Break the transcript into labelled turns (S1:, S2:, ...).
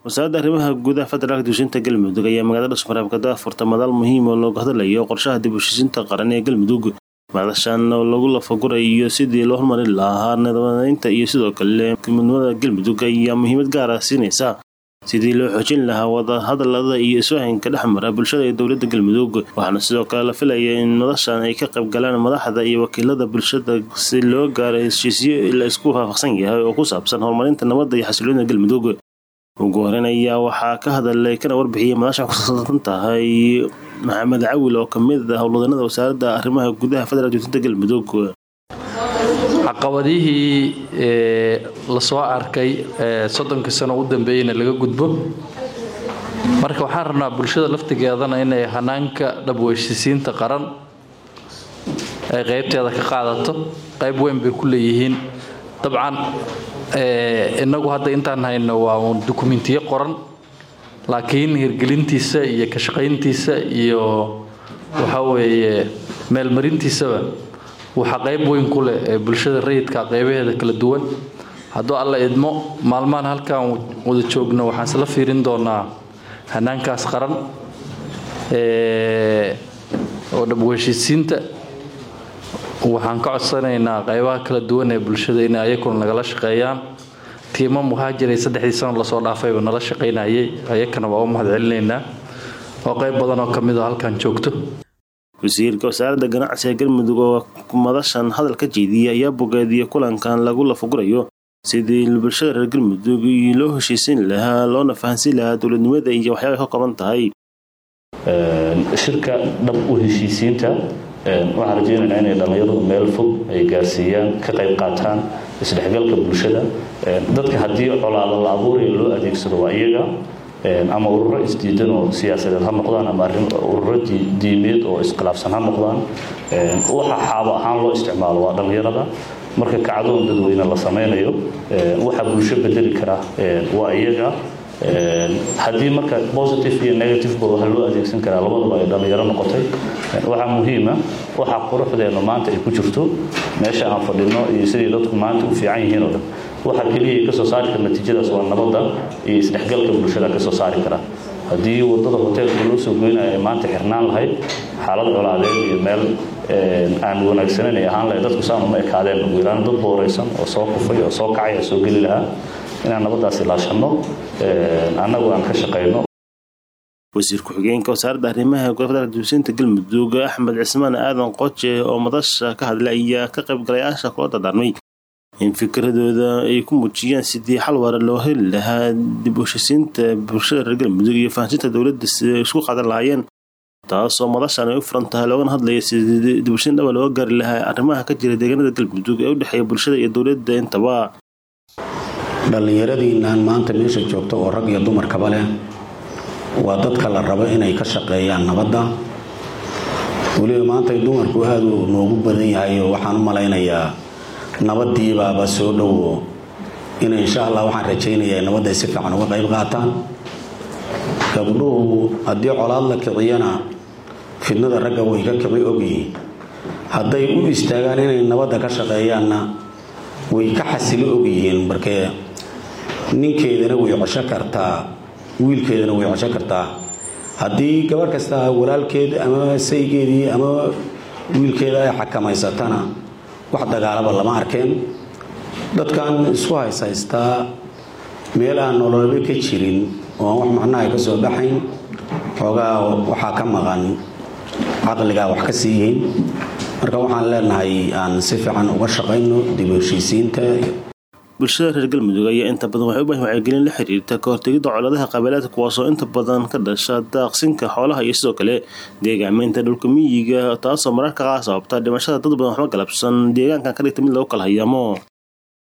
S1: wasaaradda arrimaha gudaha federaalka dibushinta galmudug ayaa magaalada dhuusmareeb ka daafurta madal muhiim oo looga hadlayo qorshaha dib u heshiisiinta qaran ee galmudug madashan oo lagu lafagurayo sidii loo hormarin lahaa nabadaynta iyo sidoo kale midnimada galmudug ayaa muhiimad gaara siinaysa sidii loo xoojin lahaa wadahadalada iyo isfahanka dhexmara bulshada iyo dowladda galmudug waxaana sidoo kale la filaya in madashan ay ka qayb galaan madaxda iyo wakiilada bulshada si loo gaaro heshiisyo la isku waafaqsan yahay oo ku saabsan horumarinta nabadda iyo xasiloonida galmudug ugu horeyn ayaa waxaa ka hadalay kana warbixiyay madasha kusaabsan tahay maxamed cawil oo kamid ah howlwadanada wasaaradda arrimaha gudaha federaalk dibushinta galmudug
S2: caqabadihii lasoo arkay soddonkii sano u dambeeyeyna laga gudbo marka waxaan rabnaa bulshada laftigeedana inay hanaanka dhabweyshisiinta qaran ay qaybteeda ka qaadato qayb weyn bay ku leeyihiin dabcan inagu hadda intaan hayno waa uun dukumentiyo qoran laakiin hirgelintiisa iyo ka shaqayntiisa iyo waxa weeye meelmarintiisaba waxaa qayb weyn ku leh ee bulshada rayidka qaybaheeda kala duwan hadduu alla idmo maalmahan halkaan wada joogno waxaan isla fiirin doonaa hanaankaas qaran oo dhabweheshiisiinta waxaan ka codsanaynaa qaybaha kala duwan ee bulshada inay ayakuna nagala shaqeeyaan tiimo muhaajiray saddexdii sano lasoo dhaafayba nala shaqaynayay ayakana waa u mahad celinaynaa oo qayb badan oo ka mid a halkaan joogto
S1: wasiirka wasaaradda ganacsiga galmudug oo madashan hadal ka jeediyay ayaa bogeediyay kulankan lagu lafagurayo sidii bulshada reer galmudug loo heshiisin lahaa loona fahansiin lahaa dowladnimada iyo waxyaabay ka kooban tahay
S3: shirka dhab u heshiisiinta waxaan rajaynaynaa inay dhallinyaradu meel fog ay gaarsiiyaan ka qayb qaataan isdhexgalka bulshada dadka haddii colaado la abuuraya loo adeegsado waa iyaga ama ururo isdiidan oo siyaasadeed ha noqdaan ama ururo diimeed oo iskhilaafsan ha noqdaan waxa xaabo ahaan loo isticmaalo waa dhallinyarada marka kacdoon dadweyne la samaynayo waxa bulsho bedeli kara waa iyaga haddii marka positive iyo negativeba waxa loo adeegsan karaa labadaba ay dhallinyaro noqotay waxaa muhiima waxa quruxdeena maanta ay ku jirto meesha aan fadhino iyo sidii dadku maanta u fiican yihiin oo dhan waxa keliya ka soo saari kara natiijadaas waa nabadda iyo isdhexgalka bulshada ka soo saari kara haddii wadada hoteelka loo soo goynayo ay maanta xirnaan lahayd xaalad colaadeed iyo meel aan wanaagsaneyn ay ahaan lahayd dadku saan uma ekaadeen ugu yaraan dad booraysan oo soo kufay oo soo kacay soo geli lahaa inaan nabaddaas ilaashanno annagu aan ka shaqayno
S1: wasiir ku-xigeenka wasaaradda arrimaha gudaha federaalk dibushinta galmudug axmed cismaan aadan qoje oo madasha ka hadlay ayaa ka qaybgalayaasha kula dardaarmay in fikradooda ay ku muujiyaan sidii xal waara loo heli lahaa dib u heshisiinta bulshada reer galmudug iyo fahansinta dowladda si ay isku qaadan lahaayeen taasoo madashan ay u furan tahay loogana hadlaya sidii dibushin dhaba looga gaari lahaa arrimaha ka jira deegaanada galmudug ee u dhexeeya bulshada iyo dowladda intaba
S4: dhallinyaradiinaan maanta meesha joogta oo rag iyo dumarkaba leh waa dadka la rabo inay ka shaqeeyaan nabadda weliba maanta dumarku aada u noogu badan yahay oo waxaan u malaynayaa nabadiibaaba soo dhowo in insha allah waxaan rajaynayaa nabadda ay si fiican uga qayb qaataan gabdhuhu haddii colaad la kiciyana fidnada ragga way ka kici ogyihiin hadday u istaagaan inay nabadda ka shaqeeyaanna way ka xasilo ogyihiin markee ninkeedana way cosho kartaa wiilkeedana way cosho kartaa haddii gabarh kasta walaalkeed ama saygeedii ama wiilkeeda ay xakamaysatana wax dagaalaba lama arkeen dadkan isku hayshaystaa meel aan nololaba ka jirin oo aan wax macnaha ka soo baxayn xoogaa waxaa ka maqan caqligaa wax ka sii yihiin marka waxaan leenahay aan si fiican uga shaqayno dib u heshiisiinta
S1: bulshada reer galmudug ayaa inta badan waxay u baahan wacyigelin la xiriirta ka hortegidda colaadaha qabiilaadka kuwaasoo inta badan ka dhasha daaqsinka xoolaha iyo sidoo kale deegaamaynta dhulka miyiga taasoo mararka qaar sababta dhimashada dad badan waxba galabsan deegaankan ka dhigta mid lagu kala hayaamo